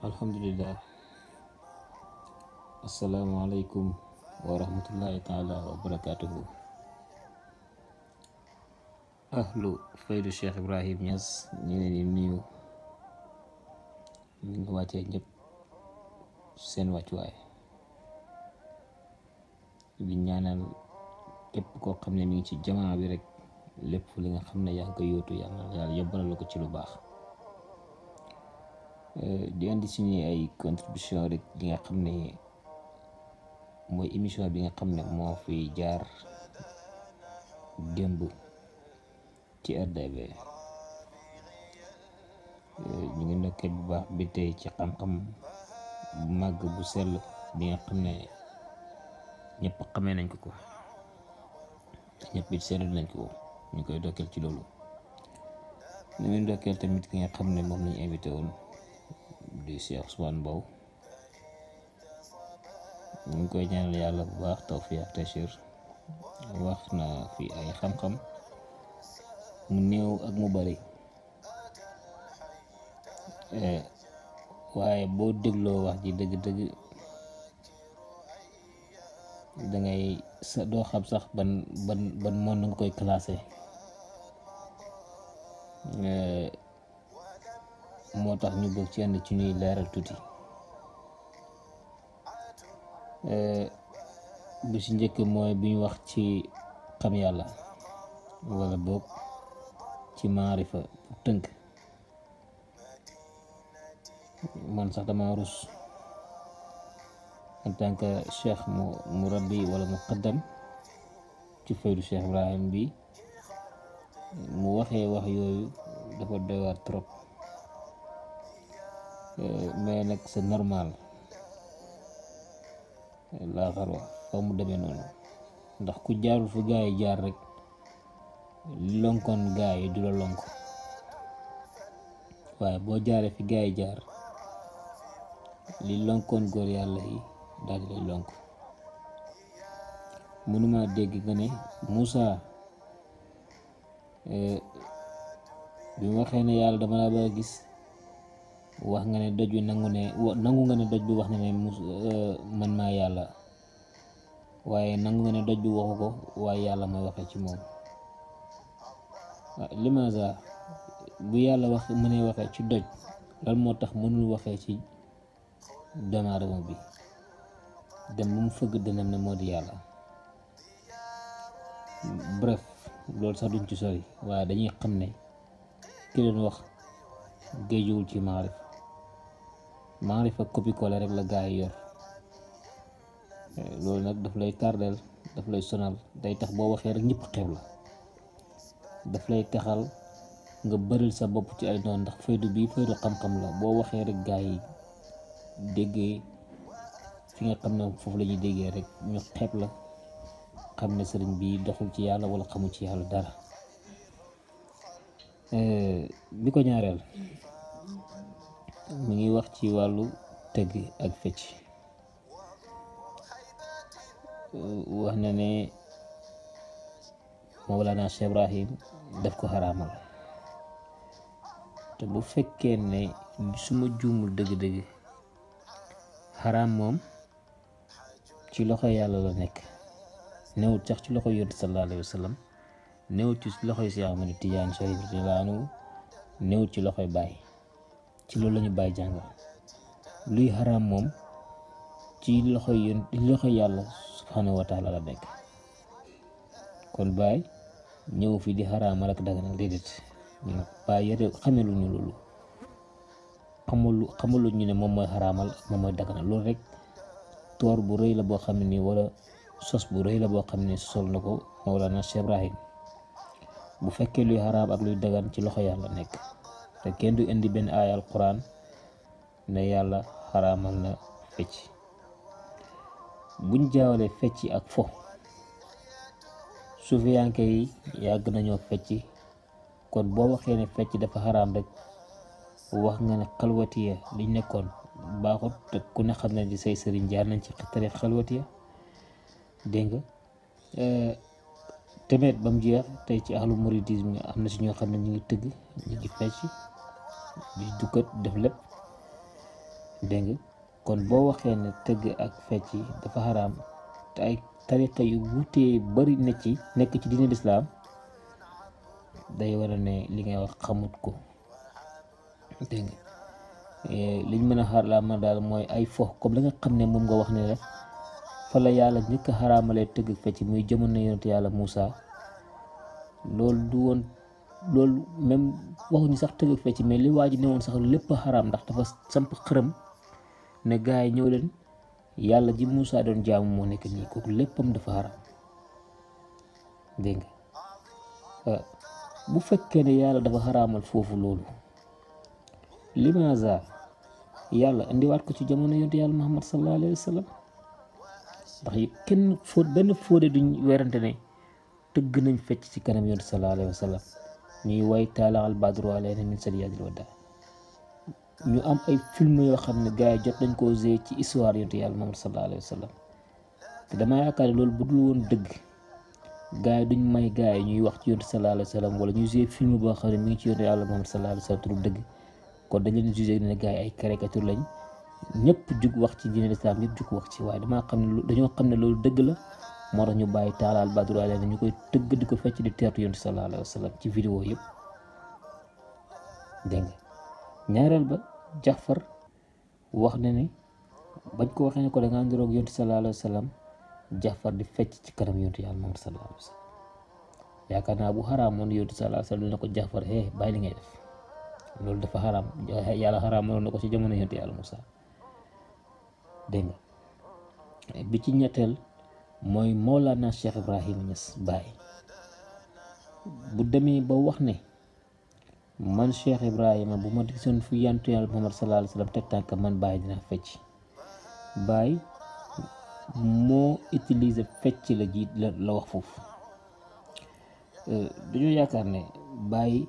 alhamdulillah asalaamualeykum wa rahmatullahi taala wa barakatuhu ahlu faydu Cheikh Ibrahim Niass ñu leen di nuyu ñu ngi wàccee ñëpp seen wàccuwaay di ñaanal képp koo xam ne mi ngi ci jamaa bi rek lépp li nga xam ne yaa ngi ko yóotu yàlla yàlla yóbbalal la ko ci lu baax di andi suñu ay contribution rek li nga xam ne mooy émission bi nga xam ne moo fi jaar démb ci RDV ñu ngi ndokkee bu baax bi tey ci xam-xam bu màgg bu sell bi nga xam ne ñëpp xamee nañ ko ko ñëpp it seetlu nañ ko ñu koy dokkeel ci loolu ñu ngi ndokkeel tamit ki nga xam ne moom lañu invité woon di Cheikh Ousmane Mbow ñu ngi koy ñaanal yàlla bu baax tawfiq ak tachir wax na fi ay xam-xam mu néew ak mu bari waaye boo dégloo wax ji dëgg-dëgg dangay sa doo xam sax ban ban ban monde nga koy classé moo tax ñu bëgg ci ànd ci ñuy leeral tuuti bi ci njëkk mooy bi ñu wax ci xam yàlla wala boog ci maarifa pour tënk man sax dama rus en tant que cheikh mu mu rabbi wala mu qaddam ci faydu Cheikh Ibrahim bi mu waxee wax yooyu dafa doy waar trop mais nag c'est normal laa xarwa fa mu demee noonu ndax ku jaarul fu gaa yi jaar rek li lonkoon gaa yi du la lonk waaye boo jaaree fi gaa yi jaar li lonkoon góor yàlla yi daal di lay lonk mënuma dégg nga ne Moussa bi mu waxee ne yàlla dama laa bëgg a gis wax nga ne doj bi nangu ne nangu nga ne doj bi wax na ne mus man maa yàlla waaye nangu nga ne doj bi waxu ko waaye yàlla mooy waxee ci moom limaza bu yàlla wax mënee waxee ci doj lan moo tax mënul waxee ci doomu aadama bi dem bu mu fëgg dënam ne moo di yàlla bref loolu sax duñ ci sori waaye dañuy xam ne ki leen wax géejuwul ci maarif maarifa copie collé rek la gaa yi yor loolu nag daf lay tardeel daf lay sonal day tax boo waxee rek ñëpp xew la daf lay taxal nga bëril sa bopp ci ay noon ndax faydu bii faydu xam-xam la boo waxee rek gaa yi déggee fi nga xam ne foofu la ñuy déggee rek ñu xeeb la xam ne sëriñ bi doxul ci yàlla wala xamul ci yàlla dara bi ko ñaareel mu ngi wax ci wàllu tëgg ak fecc wax na ne Mawlana Cheikh Ibrahim daf ko xaraamal te bu fekkee ne suma juumul dëgg-dëgg xaraam moom ci loxo yàlla la nekk newut sax ci loxo yonent sallallahu alayhi wa sallam newut ci loxoy Cheikh Ahmadu Tijaan Sharif radiyallaahu anhu newut ci loxoy Baay ci loolu lañu bàyyi jàngal luy xaraam moom ci loxoy yoon loxoy yàlla subhanahu wa taala la nekk kon Baay ñëw fi di xaraamal ak daganal déedéet ñu Baay yére xamelu ñu loolu xamalu xamalu ñu ne moom mooy xaraamal moom mooy daganal loolu rek toor bu rëy la boo xam ne nii wala sos bu rëy la boo xam ne sol na ko Mawlana Cheikh Ibrahim bu fekkee luy xaraam ak luy dagan ci loxo yàlla nekk te kenn du indi benn aaya alquran ne yàlla xaraamal na fecc buñ jaawalee fecc ak fo sufiyanke yi yàgg nañoo fecc kon boo waxee ne fecc dafa xaraam rek wax nga ne xalwatiya liñ nekkoon baaxut te ku ne xam ne di say sëriñ jaar nañ ci xettare xalwatiya dégg nga temeet ba mu jeex tey ci ahlu muridisme am na si ñoo xam ne ñu ngi tëgg ñu ngi fecc di dukkat def lépp dégg nga kon boo waxee ne tëgg ak fecc dafa xaraam te ay tariqa yu wutee bari na ci nekk ci diine lislaam day war a ne li ngay wax xamut ko dégg nga liñ mën a xaraama daal mooy ay fo comme li nga xam ne moom nga wax ne la fa la yàlla njëkk a xaraamalee tëgg ak fecc muy jamono yonent yàlla Moussa loolu du woon loolu même waxuñu sax tëgg ak fecc mais li waa ji ne woon sax lépp a xaraam ndax dafa samp xërëm ne gaa yi ñëw leen yàlla ji Moussa doon jaamu moo nekk nii kooku léppam dafa xaraam dégg nga bu fekkee ne yàlla dafa xaraamal foofu loolu limaza yàlla indiwaat ko ci jamono yonent yàlla Muhammad sallallahu alayhi wa sallam ndax kenn fóot benn fóode duñ werante ne tëgg nañ fecc ci kanam yonent sallallahu alayhi wa sallam ñuy way taala al badru alayna min saniyatil wada ñu am ay film yoo xam ne gars yi jot nañ koo gée ci histoire yonent yàlla Muhammad sallallahu alayhi wa sallam te dama yaakaar ne loolu bu dul woon dëgg gars yi duñ may gars yi ñuy wax ci yonent sallallahu alayhi wa sallam wala ñuy gée film boo xam ne mi ngi ci yonent yàlla Muhammad sallallahu alayhi wa sallam turu dëgg kon dañ leen jugé ne gars yi ay caricature lañ ñëpp jug wax ci diine lislaam ñëpp jug wax ci waaye damaa xam ne dañoo xam ne loolu dëgg la moo tax ñu bàyyi taalaal badru alayna ñu koy tëgg di ko fecc di teertu yonent sallallahu alayhi wa sallam ci vidéo yëpp dégg nga ñaareel ba Jaafar wax na ne bañ ko waxee ne ko da ngaa niroog yonent sallallahu alayhi wa sallam Jaafar di fecc ci kanam yonent yàlla moom sallallahu alayhi wa sallam yaakaar naa bu xaraamoon yonent sallallahu alayhi wa sallam dina ko Jaafar eh bàyyi li ngay def loolu dafa xaraam yàlla xaraamaloon na ko ci jamono yonent yàlla Moussa dégg nga bi ci ñetteel mooy Mawlana Cheikh Ibrahima Niass Baye bu demee ba wax ne man Cheikh Ibrahima bu ma gisoon fu yantu yàlla Muhammad sallallahu alayhi wa sallam teg tànk man Baye dina fecc Baye moo utiliser fecc la jiit la la wax foofu dañoo yaakaar ne Baye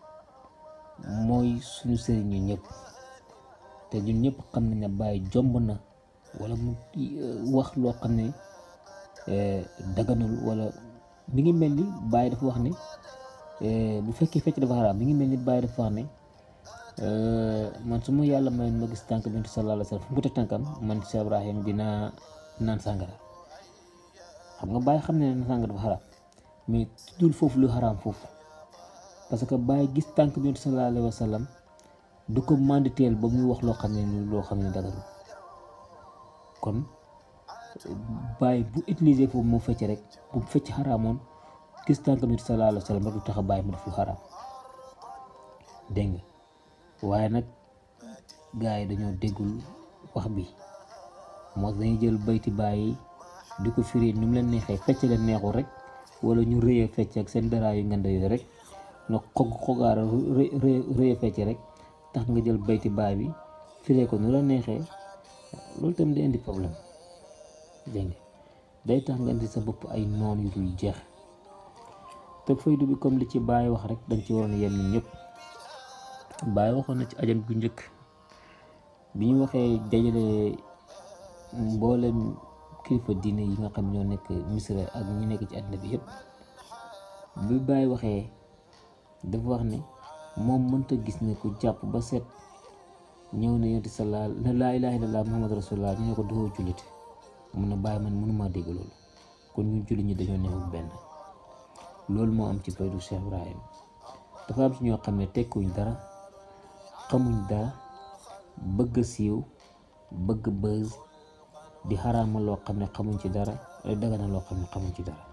mooy suñu sëriñ ñu ñëpp te ñun ñëpp xam nañ ne Baye jomb na wala mu wax loo xam ne daganul wala mi ngi mel ni Baye dafa wax ne bu fekkee fecc dafa xaraam mi ngi mel ni Baye dafa wax ne man su ma yàlla mayoon ma gis tànk bi sallallahu alayhi wa sallam fu mu ko teg tànkam man Cheikh Ibrahim dinaa naan sàngara xam nga Baye xam ne naan sàngara dafa xaraam mais tuddul foofu lu xaraam foofu parce que Baye gis tànk bi sallallahu alayhi wa sallam du ko manditeel ba muy wax loo xam ne loo xam ne daganul kon Baye bu utiliser foofu moo fecc rek bu fecc xaraamoon gis tànk bi sallallahu alayhi wa sallam rek du tax a Baye mu def lu xaraam dégg nga waaye nag gars yi dañoo déggul wax bi moo dañuy jël bayti Baye di ko firi nu mu leen neexee fecc leen neexul rek wala ñu rëyee fecc ak seen dara yu nganda yooyu rek nga xog xogaara rëyee fecc rek tax nga jël bayti Baye bi firee ko nu la neexee loolu tamit day indi problème dégg nga day tax nga indi sa bopp ay noon yu dul jeex te faydu bi comme li ci Baye wax rek dañ ci waroon yem ñun ñëpp Baye waxoon na ci ajam bu njëkk bi ñu waxee dajale mboolem kilifa diine yi nga xam ñoo nekk Misra ak ñi nekk ci àddina bi yëpp bi Baye waxee dafa wax ne moom mënta gis ne ku jàpp ba set ñëw na yonti sa laa laa ilaaha illallaah muhammad rasulullah ñu ne ko doo jullit mun na bàyyi man mënumaa dégg loolu kon ñu jullit ñi dañoo neexul benn loolu moo am ci faydu Cheikh Ibrahim dafa am ci ñoo xam ne tekkuñ dara xamuñ dara bëgg a siiw bëgg buzz di xaraamal loo xam ne xamuñ ci dara dagana loo xam ne xamuñ ci dara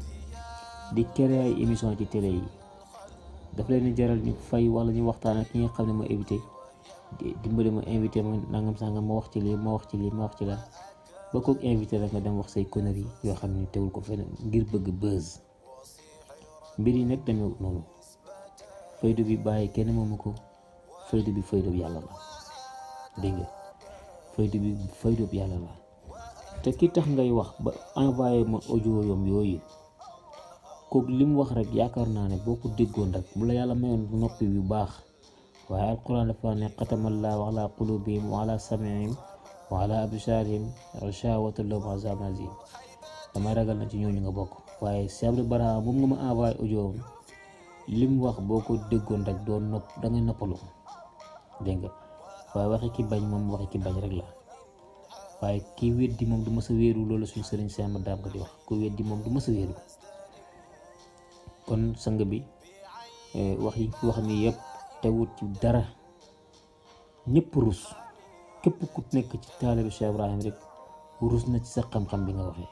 di créer ay émission ci télé yi daf leen di jaral ñu fay wala ñu waxtaan ak ki nga xam ne ma invité dimbali ma invité ma nangam sangam ma wax ci lii ma wax ci lii ma wax ci la ba kook invité la nga dem wax say conneries yoo xam ne tegul ko feneen ngir bëgg buzz mbir yi nag demee noonu faydu bi bàyyi kenn moomu ko faydu bi faydu bi yàlla la dégg nga faydu bi faydu bi yàlla la te ki tax ngay wax ba envoyé ma audio yom yooyu kooku li mu wax rek yaakaar naa ne boo ko déggoon rek bu la yàlla mayoon noppi yu baax waaye alquran dafa ne xatamallaahu ala qulubihim wa ala samihim wa ala absaarihim ghishawatun lahum azabun azim damay ragal na ci ñooñu nga bokk waaye Cheikh Bara moom nga ma envoyé audio li mu wax boo ko déggoon rek doo nopp da ngay noppalu dégg nga waaye waxi ki bañ moom waxi ki bañ rek la waaye ki weddi moom du mës a wéeru loolu suñ sëriñ si Ahmad Daam ko di wax ku weddi moom du mës a wéeru kon sang bi wax yi fi wax ni yëpp teewut ci dara ñëpp rus képp ku nekk ci taalibu Cheikh Ibrahim rek rus na ci sa xam-xam bi nga waxee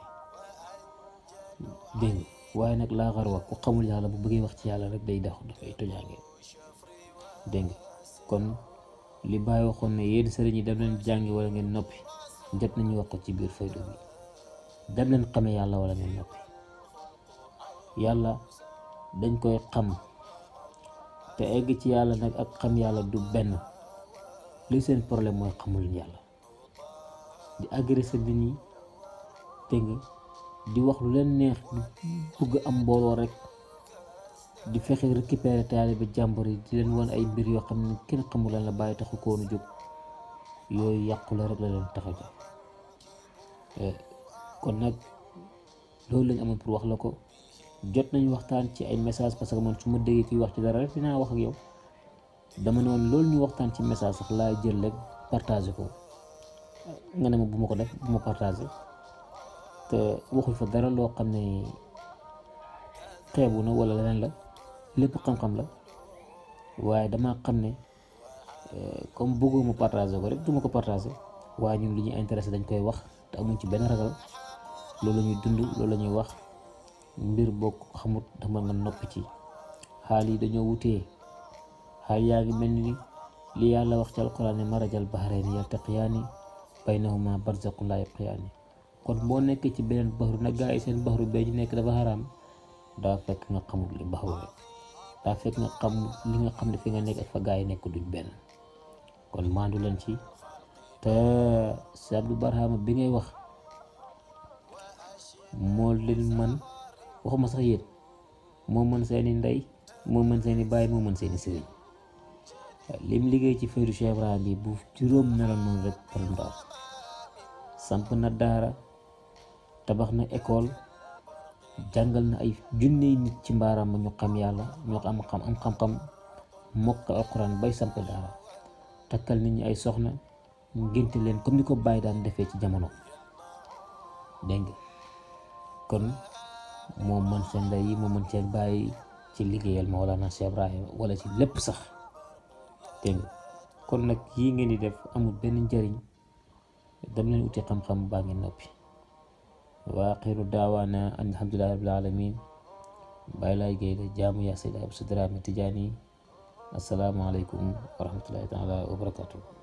dégg nga waaye nag laa xar wax ku xamul yàlla bu bëggee wax ci yàlla rek day dax dafay tojaange dégg nga kon li bàyyi waxoon ne yéen sëriñ yi dem leen jàngi wala ngeen noppi jot nañu wax ko ci biir faydu bi dem leen xame yàlla wala ngeen noppi yàlla dañ koy xam te egg ci yàlla nag ak xam yàlla du benn li seen problème mooy xamul yàlla di agressé nit ñi dégg nga di wax lu leen neex di bëgg am mbooloo rek di fexe récupérer taalibe jàmbur yi di leen wan ay mbir yoo xam ne kenn xamul lan la bàyyi taxu ko woon a jóg yooyu yàqu la rek la leen tax a jóg kon nag loolu lañ amoon pour wax la ko jot nañu waxtaan ci ay message parce que man su ma déggee kuy wax ci dara rek dinaa wax ak yow dama ne woon loolu ñu waxtaan ci message sax laa jël rek partagé ko nga ne ma bu ma ko def bu ma partagé te waxul fa dara loo xam ne xeebu na wala leneen la lépp xam-xam la waaye dama xam ne comme bëggoo ma partagé ko rek du ma ko partagé waaye ñun li ñuy intéressé dañ koy wax te amuñ ci benn ragal loolu la ñuy dund loolu la ñuy wax mbir bokk xamut dama nga noppi ci xaal yi dañoo wutee xaal yaa ngi mel ni li yàlla wax ci alquran ne marajal bahrayni yaltaqiyaani baynahuma barzaqun laa yabqiyaani kon boo nekkee ci beneen baxru nag gaa yi seen baxru bee ñu nekk dafa xaraam daa fekk nga xamul li baxru rek daa fekk nga xam li nga xam ne fi nga nekk ak fa gaa yi nekk duñ benn kon maandu leen ci te si Abdou Barhama bi ngay wax moo leen man waxuma sax yéen moo mën seeni ndey moo mën seeni baay moo mën seeni sëriñ lim liggéey ci faydu Cheikh Ibrahim bi bu juróom meloon noonu rek problème du am samp na daara tabax na école jàngal na ay junney nit ci mbaaram ma ñu xam yàlla ñoo am xam am xam-xam mokkal alquran bay samp daara takkal nit ñi ay soxna ngénte leen comme ni ko bàyyi daan defee ci jamono dégg nga kon moo mën seen ndey yi moo mën seen bàyyi ci liggéeyal Mawlana Cheikh Ibrahima wala ci lépp sax dégg nga kon nag yii ngeen di def amul benn njëriñ dem leen uti xam-xam baa ngi noppi wa axiru daawaana an alhamdulillahi rabbil alamin bàyyi laay géey la jaamu yaa Seydi Abou Dramé Tijaani assalaamu aleykum wa rahmatullahi taala wa barakatuh